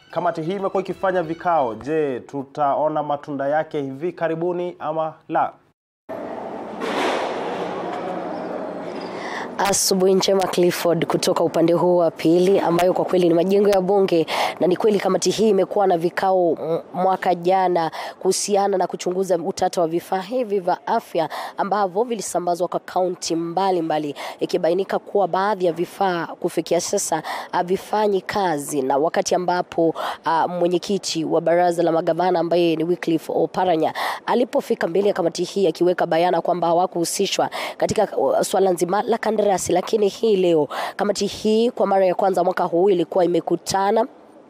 kamati hii imekuwa ikifanya vikao. Je, tutaona matunda yake hivi karibuni ama la? Asubuhi njema Clifford, kutoka upande huu wa pili, ambayo kwa kweli ni majengo ya bunge, na ni kweli kamati hii imekuwa na vikao mwaka jana kuhusiana na kuchunguza utata wa vifaa hivi vya afya ambavyo vilisambazwa kwa kaunti mbalimbali, ikibainika kuwa baadhi ya vifaa kufikia sasa havifanyi kazi, na wakati ambapo uh, mwenyekiti wa baraza la magavana ambaye ni Wycliffe Oparanya alipofika mbele ya kamati hii akiweka bayana kwamba hawakuhusishwa katika uh, swala nzima la kandarasi lakini hii leo kamati hii kwa mara ya kwanza mwaka huu ilikuwa imekutana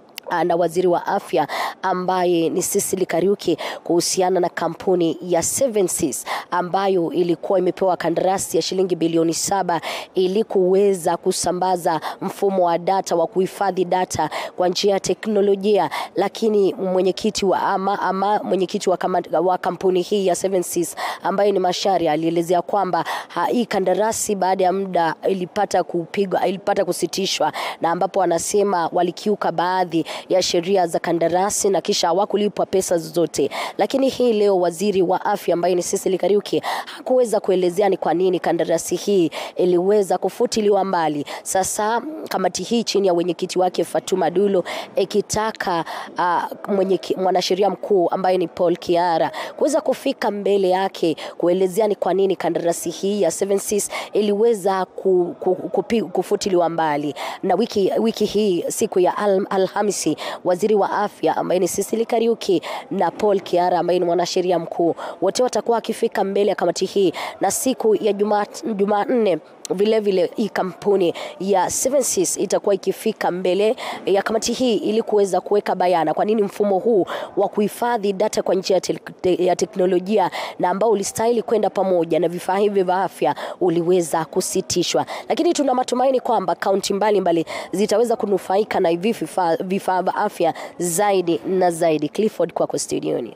na waziri wa afya ambaye ni Cecily Kariuki kuhusiana na kampuni ya Seven Seas ambayo ilikuwa imepewa kandarasi ya shilingi bilioni saba ili kuweza kusambaza mfumo wa data wa kuhifadhi data kwa njia ya teknolojia, lakini mwenyekiti wa ama, ama mwenyekiti wa, kama, wa kampuni hii ya Seven Seas ambaye ni Mashari alielezea kwamba hii kandarasi baada ya muda ilipata kupigwa, ilipata kusitishwa na ambapo wanasema walikiuka baadhi ya sheria za kandarasi na kisha hawakulipwa pesa zozote. Lakini hii leo waziri wa afya ambaye ni Cecily Kariuki hakuweza kuelezea ni kwa nini kandarasi hii iliweza kufutiliwa mbali. Sasa kamati hii chini ya mwenyekiti wake Fatuma Dulo ikitaka uh, mwanasheria mkuu ambaye ni Paul Kiara kuweza kufika mbele yake kuelezea ni kwa nini kandarasi hii ya Seven Seas iliweza ku, ku, ku, kufutiliwa mbali. Na wiki, wiki hii siku ya al, Alhamisi waziri wa afya ambaye ni Cecily Kariuki na Paul Kiara ambaye ni mwanasheria mkuu wote watakuwa wakifika mbele ya kamati hii, na siku ya Jumanne vile vile hii kampuni ya Seven Seas itakuwa ikifika mbele ya kamati hii ili kuweza kuweka bayana kwa nini mfumo huu wa kuhifadhi data kwa njia te te ya teknolojia na ambao ulistahili kwenda pamoja na vifaa hivi vya afya uliweza kusitishwa, lakini tuna matumaini kwamba kaunti mbalimbali zitaweza kunufaika na hivi vifaa vya afya zaidi na zaidi. Clifford, kwako studioni.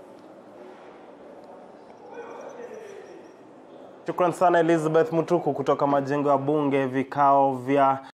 Shukran sana Elizabeth Mutuku kutoka majengo ya bunge, vikao vya